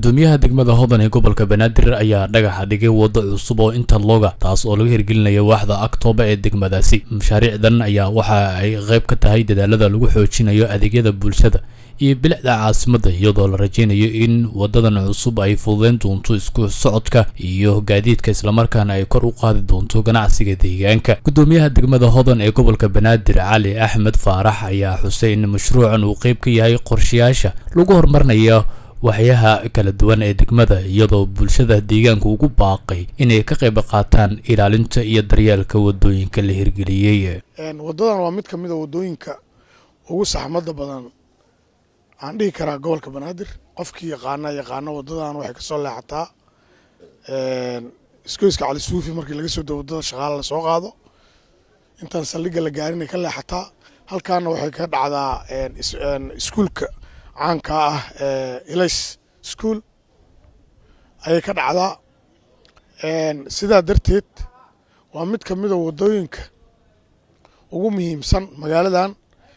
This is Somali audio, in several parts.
gudoomiyaha degmada hodan ee gobolka banaadir ayaa dhagaxa dhigay waddo cusub oo interloga taas oo laga hirgelinaya waaxda aktooba ee degmadaasi mashaariicdan ayaa waxa ay qayb ka tahay dadaalada lagu xoojinayo adeegyada bulshada iyo bilicda caasimadda iyadoo la rajeynayo in wadadan cusub ay fududeyn doonto isku socodka iyo gaadiidka islamarkaana ay kor u qaadi doonto ganacsiga deegaanka gudoomiyaha degmada hodan ee gobolka banaadir cali axmed faarax ayaa xusay in mashruucan uu qayb ka yahay qorshayaasha lagu horumarinayo waxyaha kala duwan ee degmada iyadoo bulshada deegaanka ugu baaqay inay ka qayb qaataan ilaalinta iyo daryeelka wadooyinka la hirgeliyey wadadan waa mid ka mid a wadooyinka ugu saxmada badan aan dhihi karaa gobolka banaadir qofkii yaqaana yaqaano wadadan waxay kasoo leexataa iskoyska cali suufi markii laga soo dao wadada shaqaala lasoo qaado intaan saldhigga la gaarinay ka leexataa halkaana waxay ka dhacdaa iskuulka caanka ah ilays school ayay ka dhacdaa sidaa darteed waa mid ka mida wadooyinka ugu muhiimsan magaaladan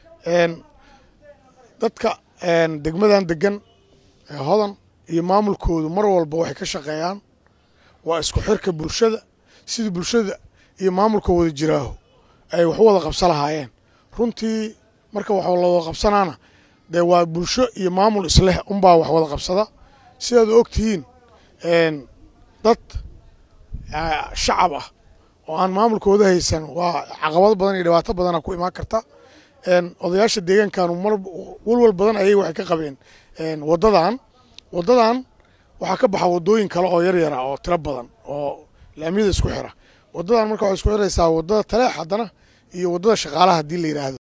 dadka degmadan degan hodan iyo maamulkoodu mar walba waxay ka shaqeeyaan waa isku xirka bulshada sidii bulshada iyo maamulka wada jiraaho ay wax wada qabsan lahaayeen runtii marka wax la wada qabsanaana dee waa bulsho iyo maamul isleh unbaa wax wada qabsada sidaad og tihiin dad shacab ah oo aan maamulkooda haysan waa caqabado badan iyo dhibaato badana ku imaan karta odayaasha deegaankanu mar walwal badan ayay waxay ka qabeen wadadan wadadan waxaa ka baxa wadooyin kale oo yaryara oo tiro badan oo laamiyada isku xira wadadan marka waxay isku xiraysaa wadada taleex haddana iyo wadada shaqaalaha haddii la yidhaahdo